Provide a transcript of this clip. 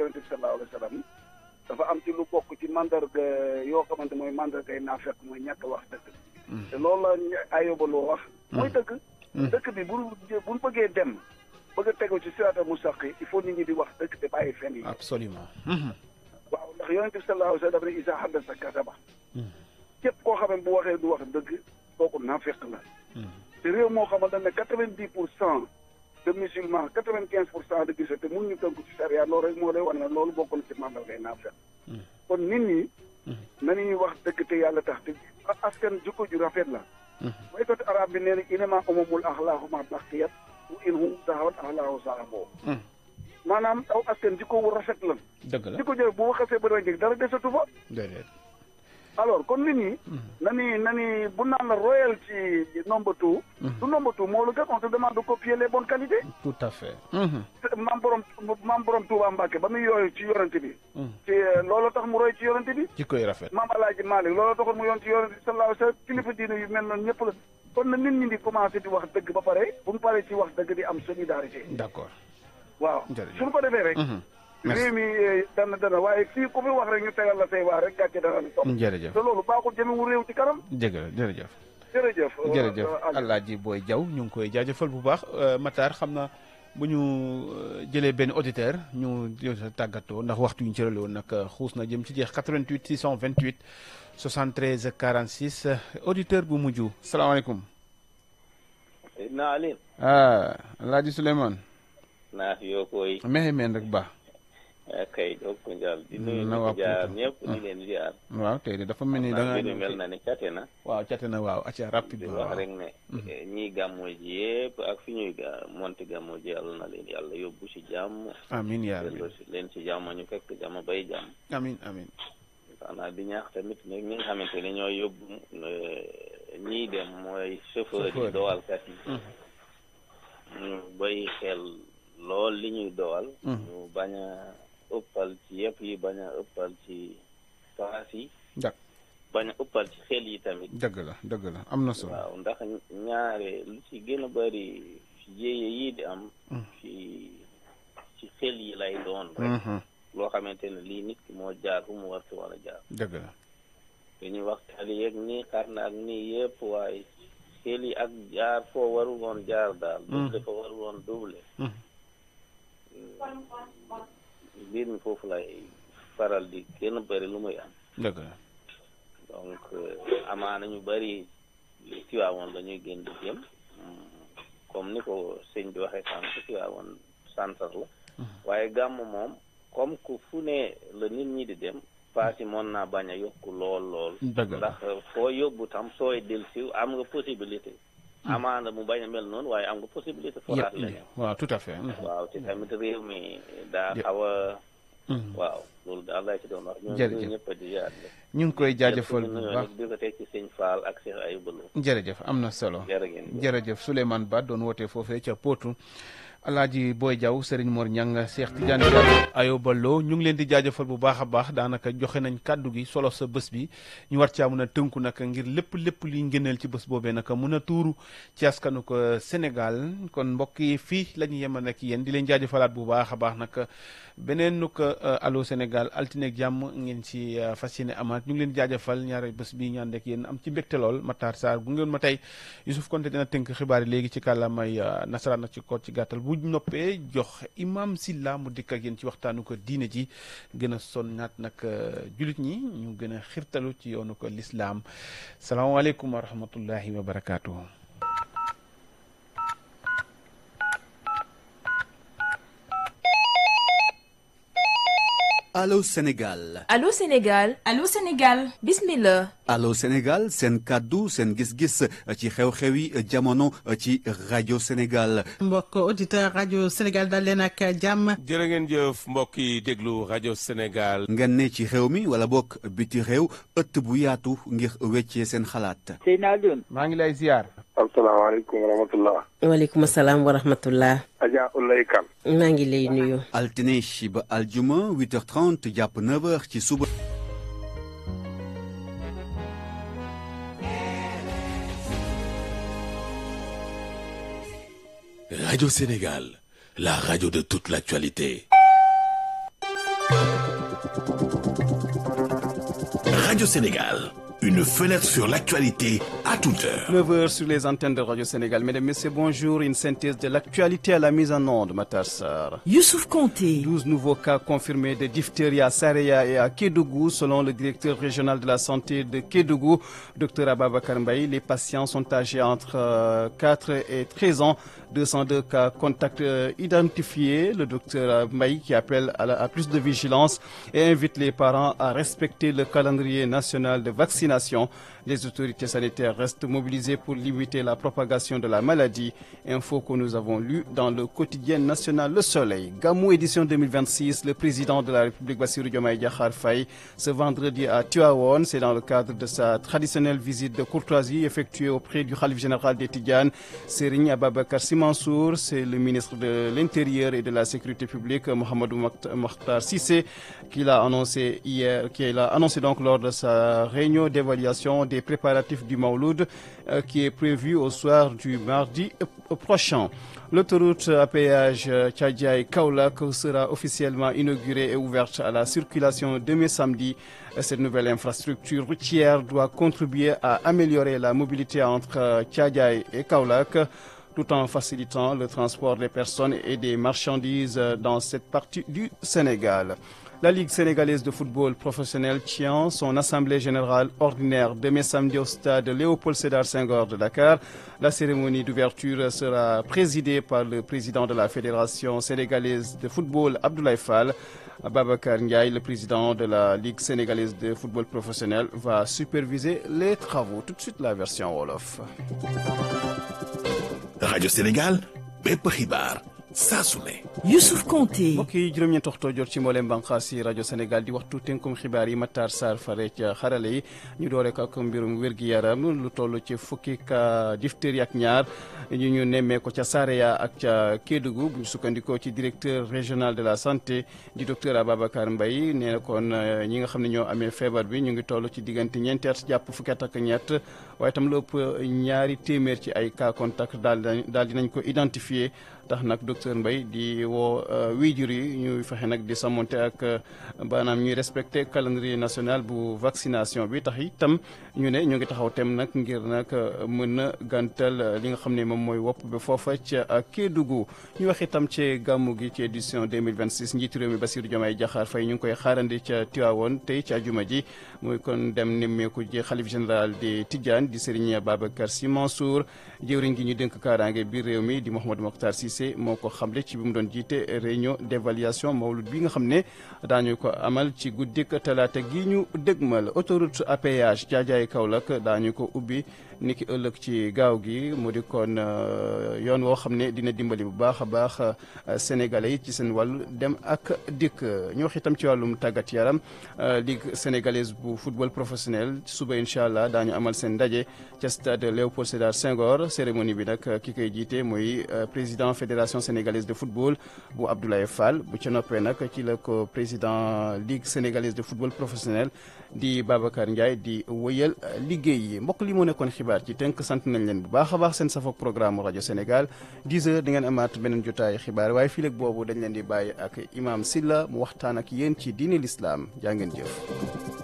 yonente bi sallallahu alayhi wa sallam dafa am ci lu bokk ci mandarga yoo xamante mooy mandargay naafeq mooy ñàkk wax dëgg te loolu la ayoba loo wax mooy dëgg dëkk bi bu buñ bëggee dem bëgg a tegu ci siraatal mustaqim il faut nit ñi di wax dëgg te bàyyi fen yi absolument waaw ndax yonente bi sallallahu alayhi wa sallam dafa ne isa haddasa kasaba képp koo xam ne bu waxee du wax dëgg kooku naafeq la te réew moo xamante ne quatre vingt dix pour cent de musulmans quatre vingt quinze pour cent de gisate te mun ñu tënku ci charia loolu rek moo lay wan ne loolu bokk na ci mandargay naafeq kon nit ñi nañuy wax dëgg te yàlla tax te askan jikko ju rafet la mooy côté arab bi nee na inama umamul axlaahu ma baqiyat wa in hum sahabat axlaahu sahaboo maanaam aw askan jikko wu rafet la dëgg la jikko jël bu waxasee ba rek dara desatu fa déedéet alors kon nit ñi nani nani bu naan la royal ci number two du number two moo la gën on te demande de copier les bonnes qualités tout à fait maam borom maam borom Touba Mbacke ba muy yooyu ci yorante bi ci loolu tax mu roy ci yorante bi jikkoy rafet maam Alaaji Malick loolu taxoon mu yoon ci yorante bi sallallahu alayhi wa sallam kilifa diine yu mel noonu ñëpp la kon na nit ñi di commencé di wax dëgg ba pare bu ñu paree ci wax dëgg di am solidarité d'accord waaw Jërëjëf. suñu ko defee rek réew mi dana dana waaye fii ku fi wax rek ñu tegal la say waa rek gàcce dana la topp jërëjëf te loolu baaxul jëmewu réew ci kanam jërëjëf jërëjëf jërëjëf jërëjëf Aliou. Alaaji Boy Diaw ñu ngi koy jaajëfal bu baax Matar xam na bu ñu euh, jëlee benn auditeur ñu jël tàggatoo ndax waxtu yu ñu cërale woon nag xuus na jëm ci jeex 88 628 73 46 auditeur bu mujj salaamaaleykum. naa Alioune ah Alaaji Souleymane. naa fi yoo koy mexe meen rek ba kay jokko njal di nuyu na ñu waa ko jaar Pouta. ñëpp di leen ziar waaw tey de dafa mel ni da naa nga mbir mi mel na ni cate na waaw cate na waaw acca rapide di bi wax waaw rek ne ñii gàmmoo ji yëpp ak fi ñuy ga monti gàmmoo ji yàlla na leen yàlla yóbbu si jàmm amin yaa rabbi delloo si leen si jàmm ñu fekk jàmm bay jàmm amin amin xanaa di ñaax tamit ne ñi nga xamante ne ñoo yóbbu eh, ñii dem mooy chauffeur Chauffeur yi yi. dowalkat yi ñu bay xel lool li ñuy dowal ñu bañ a ëppal ci yëpp yi bañ a ëppal ci paas yi dak bañ a ëppal ci xel yi tamit dëgg la dëgg la am na solo waaw ndax ñaare lu ci gën a bari jéeye yii di am ci ci xel yi lay doon rek Mhm. loo xamante ne lii nit ki moo jaar fu mu war ci war a jaar dëgg la dañuy wax tali yeeg nii xar na ak nii yëpp waaye xel yi ak jaar foo waru woon jaar daal double fa waru woon double Mhm. mbir mi foofu lay faral di gën a bari lu muy am dëgg la donc euh, amaana ñu bari Tiwaawoon la ñuy gën di jëm mm, comme ni ko sëñ bi waxee sànq Tiwaawoon centre la waaye gàmm moom comme que fu ne la nit ñi di dem paas yi mën naa bañ a yokku lool lool dëgg la ndax foo yóbbu tam sooy dellusi am nga possibilité amaana mu bañ a mel noonu waaye am nga possibilité foraat yëpp leneen waaw tout à fait Mhm. waaw te tamit réew mi daa Yëpp. xaw a Mhm. waaw loolu daal laa ci doon wax ñu Jërëjëf. ñu ñëpp di jaar ñu ngi koy jaajëfal bu nuyoo baax nag di ko teg ci sëñ Fall ak Cheikh Ayouba Lo jërëjëf am na solo jërë ngeen jëf. jërëjëf Souleymane Ba doon wootee foofee ca Potou Alaaji Boy Diaw Serigne Mor Ñang Cheikh Tidiane Diallo Ayoba Lo ñu ngi leen di jaajëfal bu baax a baax daanaka joxe nañ kàddu gi solo sa bés bi ñu war caa mun a tënku nag ngir lépp lépp liy ngëneel ci bés boobee nag mun a tuuru ci askanu ko Sénégal kon mbokk yi fii la ñu yemal ak yéen di leen jaajëfalaat bu baax a baax nag beneen nu ko Allô Sénégal altine ak jàmm ngeen ci euh, fas yéene amaat ñu ngi leen di jaajëfal ñaari bés bi ñu ànd ak yéen am ci mbégte lool Matar Sarr gu ngeen ma tey Youssouf Konté dina tënk xibaar yi léegi ci kàllaamay euh, nasaraan ak ci ko ci gàttal bu noppee jox imam Silla mu dikk ak yéen ci waxtaanu ko diine ji gën a sonnaat nag euh, julit ñi ñu gën a xirtalu ci yoonu ko lislaam salaamaaleykum wa rahmatullahi wa barakaatuhu Allô Sénégal Allô Sénégal Allô Sénégal bismillah Allô Sénégal seen kàddu seen gis-gis ci xew-xewi jamono ci rajo Sénégal mbokk auditeur rajo Sénégal dal leen ak jàmm jërë ngeen jëf mbokk yi déglu rajo Sénégal. ngeen ne ci réew mi wala bokk biti réew ëtt bu yaatu ngir weccee seen xalaat Seydina Alioune maa ngi lay ziar asalaamaaleykum wa rahmatullah waaleykum salaam wa rahmatullah Adja Ulay Kan maa ngi lay nuyu altine ba aljuma 8h30 jàpp 9h ci suba Radio Sénégal, la radio de toute l'actualité. Radio Sénégal, une fenêtre sur l'actualité à toute heure. 9h sur les antennes de Radio Sénégal. Mesdames, Messieurs, bonjour. Une synthèse de l'actualité à la mise en onde, Matarsar. Youssouf Conté. 12 nouveaux cas confirmés de diphtérie à Sareya et à Kédougou, selon le directeur régional de la santé de Kédougou, Dr Ababakar Mbaye. Les patients sont âgés entre euh, 4 et 13 ans. 202 cas contacts euh, identifiés. Le docteur Mbaye qui appelle à, la, à plus de vigilance et invite les parents à respecter le calendrier national de vaccination. Les autorités sanitaires restent mobilisées pour limiter la propagation de la maladie. Info que nous avons lu dans le quotidien national Le Soleil. Gamou édition 2026, le président de la République Bassirou Diomaye Diakhar Faye ce vendredi à Tuaon, c'est dans le cadre de sa traditionnelle visite de courtoisie effectuée auprès du Khalif général des Tidjanes, Serigne Ababakar Simansour, c'est le ministre de l'Intérieur et de la Sécurité publique Mohamedou Mokhtar Sissé qui l'a annoncé hier, qui l'a annoncé donc lors de sa réunion d'évaluation des préparatifs du Mauloud euh, qui est prévu au soir du mardi prochain. L'autoroute à péage Tchadjaï Kaulak sera officiellement inaugurée et ouverte à la circulation demain samedi. Cette nouvelle infrastructure routière doit contribuer à améliorer la mobilité entre Tchadjaï et Kaulak tout en facilitant le transport des personnes et des marchandises dans cette partie du Sénégal. La Ligue sénégalaise de football professionnel tient son assemblée générale ordinaire demain samedi au stade Léopold Sédar Senghor de Dakar. La cérémonie d'ouverture sera présidée par le président de la Fédération sénégalaise de football, Abdoulaye Fall. Babacar Ndiaye, le président de la Ligue sénégalaise de football professionnel, va superviser les travaux. Tout de suite, la version Wolof. Radio Sénégal, bépp xibaar saa su ne. Youssouf Konté. mbokk yi juróom-ñeent waxtoo jot ci mboolem bànqaas yi rajo Sénégal di waxtu tënkum xibaar yi Matar Sarr fare ca xarale yi ñu doore ko ak mbirum wér-gi-yaram lu toll ci fukki ka diphtérie ak ñaar ñu ñu nemmee ko ca Sareya ak ca Kédougou bu ñu sukkandikoo ci directeur régional de la santé di docteur Ababacar Mbaye nee na kon ñi nga xam ne ñoo amee feebar bi ñu ngi toll ci diggante ñeenti at jàpp fukki at ak ñett waaye tam lu ëpp ñaari téeméer ci ay cas contact daal daal dinañ ko identifier tax nag docteur Mbaye di woo waajur yi ñuy fexe nag di samonte ak maanaam ñuy respecté calendrier national bu vaccination bi tax itam ñu ne ñu ngi taxaw tem nag ngir nag mën a gàntal li nga xam ne moom mooy wopp bi foofa ca Kédougou ñu wax itam ci gàmmu gi ci édition 2026 njiitu réew mi Bassirou Diomaye Diakhar Faye ñu ngi koy xaarandi ca Tivaouane tey ci àjjuma ji muy kon dem nemmeeku ji xalif général di Tidiane di Serigne Babacar Sy Mansour jëwriñ gi ñu dénk kaaraange biir réew mi di Mouhamadou Mokhtar Cissé moo ko xamle ci bi mu doon jiite réunion d'évaluation mawlud bi nga xam ne daañu ko amal ci guddik talaata gi ñu dëgmal autoroute à péage jaajaay Kaolack daañu ko ubbi niki ëllëg ci gaaw gi mu di kon yoon woo xam ne dina dimbali bu baax a baax sénégalais yi ci seen wàllu dem ak dikk ñu wax itam ci wàllum tàggat yaram ligue sénégalaise bu football professionnel suba incha allah daañu amal seen ndaje ca stade Léopold Sédar Senghor cérémonie bi nag ki koy jiite mooy président fédération sénégalaise de football bu Abdoulaye Fall bu ca noppee nag ci la ko président ligue sénégalaise de football professionnel di Babacar Ndiaye di wëyal liggéey yi mbokk li moo nekkoon xibaar ci tënk sant nañ leen bu baax a baax seen safoog programme rajo Sénégal 10 heures di ngeen amaat beneen jotaay xibaar waaye fii léegi boobu dañ leen di bàyyi ak imam Silla mu waxtaan ak yéen ci diine l'islam jaa ngeen jëf